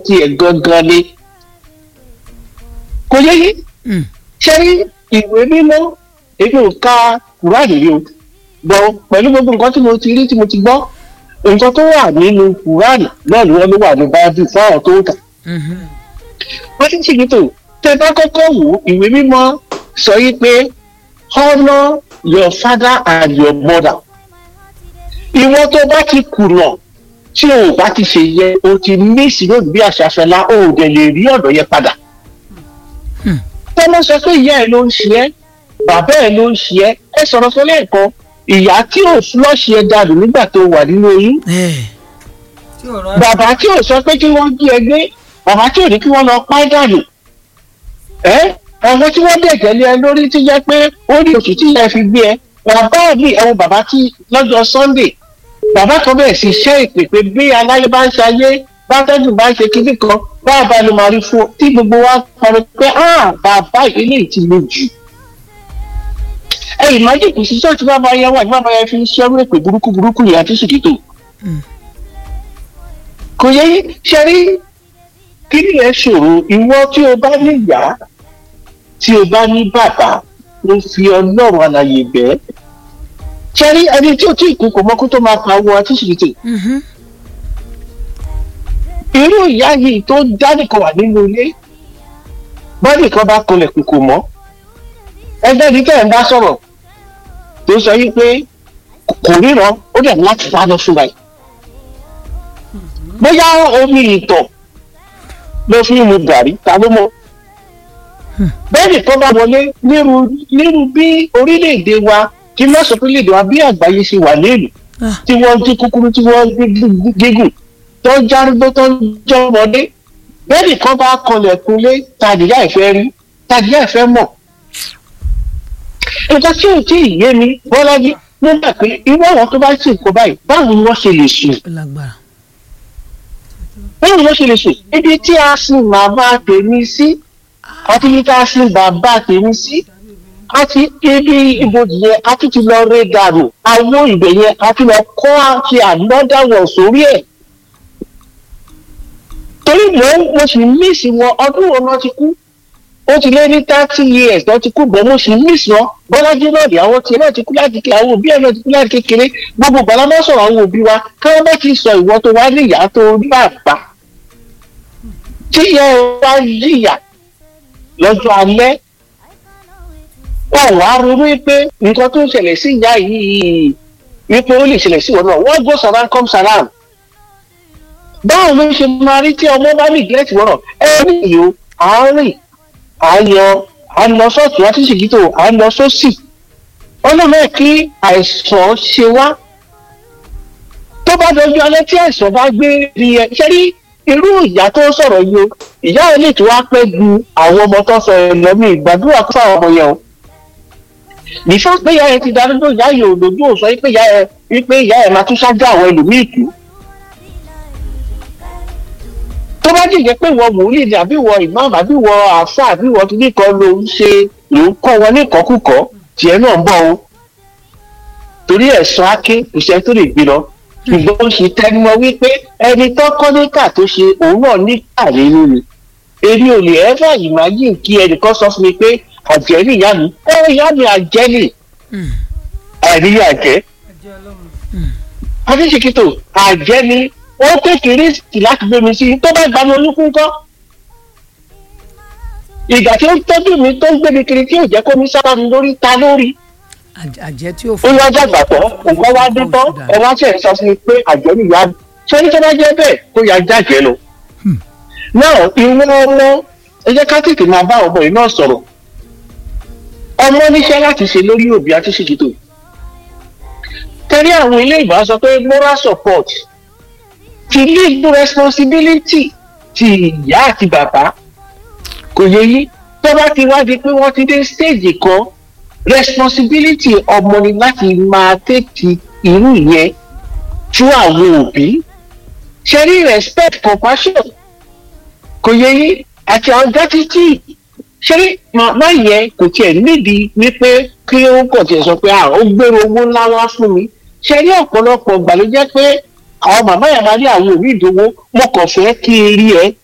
tiẹ̀ gangan ni kò yẹ yí Mm. ṣé ìwé mímọ́ èmi ò ka kùránì rí o gbọ́ pẹ̀lú gbogbo nǹkan tí mo ti rí tí mo ti gbọ́ nǹkan tó wà nínú kùránì náà ni wọ́n ló wà ní báíbù fún àwọn tó ń kà Mhm. wọ́n ti ń ṣèkìtò tẹ bá kọ́kọ́ wò ó, ìwé mímọ́ sọ yí pé honour your father and your mother ìwọ tó bá ti kùnà tí o ò bá ti ṣe yẹ o ti ní ìṣirò bí àṣàṣọlá o ò dẹ̀ lè rí ọ̀dọ̀ yẹn padà Hmm. tọ́lọ́ sọ pé ìyá ẹ̀ ló ń ṣe ẹ́ bàbá ẹ̀ ló ń ṣe ẹ́ ẹ sọ̀rọ̀ sọ lẹ́ẹ̀kan ìyá tí ò fúlọ́ọ̀ṣì ẹ dànù nígbà tó wà nínú oyún Eh. tí ò rán bàbá tí ò sọ pé kí wọ́n gbé ẹ gbé bàbá tí ò ní kí wọ́n lọ pa ẹ́ dànù ẹ́ àwọn tí wọ́n dẹ̀jẹ̀ lé ẹ lórí tí jẹ́ pé ó ní oṣù tí ìyá ẹ fi gbé ẹ bàbá mi ẹ̀wọ̀n bàbá tí lọ́jọ́ sunday bàbá kan bẹ̀rẹ̀ sí iṣẹ́ ìpè pé bí aláyé bá ń ṣayé bá tẹ́jú bá ń ṣe kíní kan bá a bá ló máa rí fún un tí gbogbo wa parí pé ah bàbá ìdílé ti le jù ẹ̀yìn májèkì kò sí ṣọ́ọ̀tì bàbá yẹn wà ní bàbá yẹn fi ń ṣẹ́rú èpè burúkú burúkú yẹn àti sìkìtò Mm. kò yẹ yín ṣe rí kí ni ẹ ṣòro ìwọ tí o bá ní ìyá tí o bá ní bàbá ló fi ọlọ́run àlàyé bẹ́ẹ̀ ṣe rí ẹni tí o tí kú kò mọ́kú tó máa pa owó àti sìkìtì Mhm. irú ìyá yìí tó dánìkan wà nínú ilé bọ́dì kan bá kolẹ̀ kù kò mọ́ ẹgbẹ́ ní kẹ́hìn bá sọ̀rọ̀ tó sọ yìí pé kò ríran ó dẹ̀ ní láti dáná fún wa yìí bóyá omi ìtọ̀ ló fi ń mu gàrí ta ló mọ̀ bẹ́ẹ̀ni kan bá wọlé nírú nírú bí orílẹ̀-èdè wa kí n má sọ pé orílẹ̀-èdè wa bí àgbáyé ṣe wà lẹ́nu Ah. tí wọ́n dín kúkúrú tí wọ́n dín gígùn tó ń járúgbó tó ń jọmọdé bẹ́ẹ̀ni kan bá kanlẹ̀kùnlé tàdíyà ìfẹ́ rí tàdíyà ìfẹ́ mọ̀ nǹkan tí ò tí ì yé mi bọ́lájí nígbà pé irú àwọn tó bá sì kó báyìí báwo ni wọ́n ṣe lè sùn Ó lágbára. báwo ni wọ́n ṣe lè sùn ibi tí a sin màmá tèmi sí àti ibi tí a sin bàbá tèmi sí àti ibi ibojì yẹn a tún ti lọ ré dànù àwọn ibẹ̀ yẹn a tún lọ kọ́ àti ànọ́dà wọ̀ sórí ẹ̀ torí mò ń mo sì mísì wọn ọdún wo náà ti kú ó ti lé ní thirty years náà ti kú bọ́ mo sì mísì wọn bọ́lájí náà rí àwọn tiẹ̀ náà ti kú láti kékeré àwọn òbí ẹ̀ náà ti kú láti kékeré gbogbo gbàlá má sọ̀rọ̀ àwọn òbí wa káwọn bá ti sọ ìwọ tó wá ní ìyá tó rí bàbá tí ìyá ẹ wá yíyà lọ́jọ́ alẹ́ wọn wá ronú pé nǹkan tó ń ṣẹlẹ̀ sí ìyá yìí wípé ó lè ṣẹlẹ̀ sí ìwọ náà what goes around comes around báwo ló ṣe máa rí tí ọmọ bá ní ìgbẹ́tì wọ́rọ̀ ẹ ní ìyó àárín àyọ à ń lọ sọ́ọ̀tún wá sí ṣìkítò à ń lọ sósì ọlọ́mọ ẹ̀ kí àìsàn ṣe wá tó bá dojú alẹ́ tí àìsàn bá gbé rí ẹ ṣe rí irú ìyá tó sọ̀rọ̀ yìí o ìyá ẹ lè tó wá pẹ́ ju àwọn ọmọ tó sọ ẹ lọ mí ìgbàdúrà kó fáwọn ọmọ yẹn o nífà pé ìyá ẹ ti darúgbó ìyá yìí ò lójú ò sọ pé ìyá ẹ wípé ìyá ẹ máa tún ṣáájú àwọn ẹlòmíì kú tó bá jẹ́ pé ìwọ wòlíì ni àbí ìwọ ìmáàmù àbí ìwọ àáfà àbí ìwọ kíní kan ló ń ṣe ló ń kọ́ wọn ní ìkọ́kùkọ́ tiẹ̀ náà ń bọ̀ o torí ẹ̀sán áké kò sẹ́ni tó lè gbé lọ ṣùgbọ́n ó ṣe tẹnumọ́ wípé ẹni tó kọ́ níkà tó ṣe òun náà níkà nínú ni èmi ò lè ẹ́fà ìmájìn kí ẹnìkan sọ fún mi pé àjẹ́ ní ìyá mi ẹ ìyá mi àjẹ́ nì Mm. àìníyà àjẹ́ ẹjẹ ọlọ́run adéṣekítò àjẹ́ ni ó kékeré sí láti gbé mi sí tó bá gba mi olúkún kọ́ ìgbà tí ó ń tọ́jú mi tó ń gbé mi kiri tí ò jẹ́ kó mi sábà mi lórí ta lórí Àj- àjẹ́ tí ó ó wá dàgbà tán nǹkan wá dé tán ẹ wá ṣe sọ fún mi pé àjẹ́ nìyá mi ṣé ní tó bá jẹ́ bẹ́ẹ̀ kó ya jájẹ́ lọ. náà ìwọ ọmọ ẹ jẹ́ ká tètè máa bá ọmọ yìí náà sọ̀rọ̀ ọmọ níṣẹ́ láti ṣe lórí òbí àti ṣèkìtò tẹ́lẹ̀ àwọn ilé ìbá sọ pé moral support ti legal responsibility ti ìyá àti bàbá kò yẹ yí tó bá ti wá di pé wọ́n ti dé stage kan responsibility ọmọ ni láti máa tètè irú ìyẹn fún àwọn òbí ṣe rí respect compassion kò yẹ yí àti àwọn gratitude ṣe rí màmá yẹn kò tiẹ̀ nídìí wípé kí ó kàn tiẹ̀ sọ pé ah ó gbèrò owó ńlá wá fún mi ṣe rí ọ̀pọ̀lọpọ̀ ìgbà ló jẹ́ pé àwọn màmá yẹn máa rí àwọn òbí ìdòwò mo kàn fẹ́ kí n rí ẹ